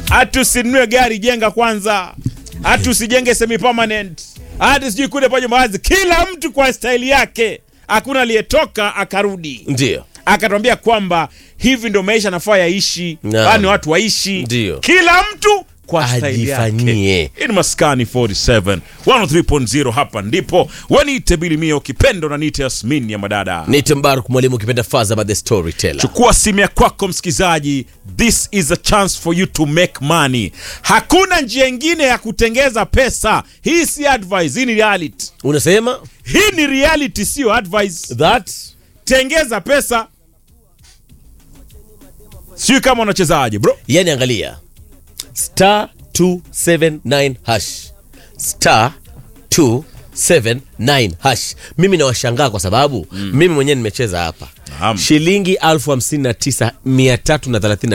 hata usinunue gari jenga kwanza hata usijenge semi permanent hata sijui kule paje mawazi kila mtu kwa staili yake hakuna aliyetoka akarudi ndio akatwambia kwamba hivi ndo maisha nafaa yaishi Naam. yani watu waishi Ndio. kila mtu kwa staili Ajifanyie. yake Hii ni maskani 47 103.0 hapa ndipo waniite bilimio kipendo na niite yasmin ya madada nite mbaruk mwalimu ukipenda fazama the storyteller chukua simu ya kwako msikilizaji this is a chance for you to make money hakuna njia ingine ya kutengeza pesa hii si advice hii ni reality unasema hii ni reality sio advice that tengeza pesa sijui kama unachezaje bro yani angalia star 279 hash star 279 hash mimi nawashangaa kwa sababu mm. mimi mwenyewe nimecheza hapa Naam. shilingi elfu hamsini na tisa mia tatu na thelathini na